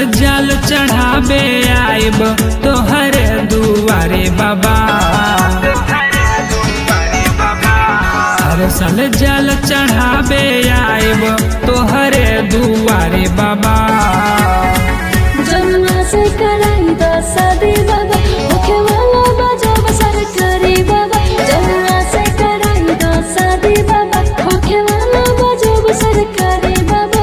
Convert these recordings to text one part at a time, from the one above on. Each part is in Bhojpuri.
जल चढ़ाबे आइब तोहरे दुआरे बाबा हर साल जल चढ़ाबे आइब तोहरे दुआरे बाबा जन्मा से कराई दा शादी बाबा होखे वाला बजाब सरकारी बाबा जन्मा से कराई दा शादी बाबा होखे वाला बजाब सरकारी बाबा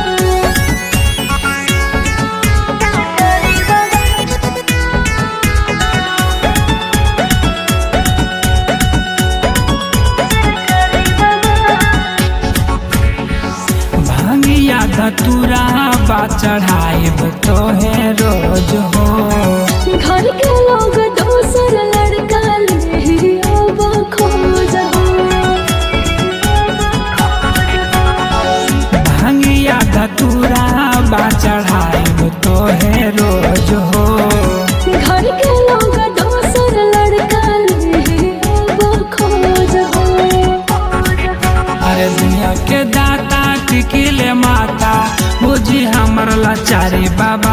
भांगिया धतुरा बा चढ़ाइब तोहे रोज हो घर के लोग दोसर लड़का ले अब खोज भांगिया धतुरा बा चढ़ाइब तोहे रोज हो घर के लोग दोसर लड़का ले अब खोज अरे दुनिया के दाता टिकिले माता बुझी हमर लाचारी बाबा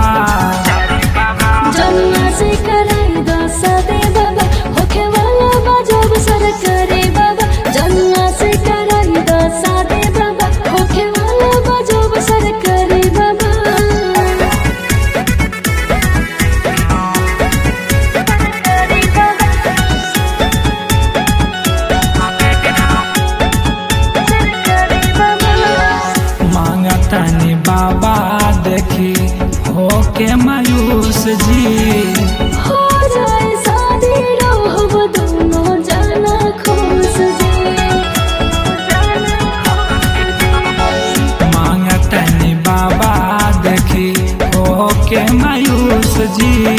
जन्मा से कराई दा शादी बाबा होखे वाला बजाब सरकारी बाबा जन्मा से कराई दा शादी बाबा होखे वाला बजाब सरकारी बाबा मांगतनी बाबा देखी हो के मायूस जी हो जाए शादी रहब दोनों जाना खुश जी मांगतनी बाबा देखी हो के मायूस जी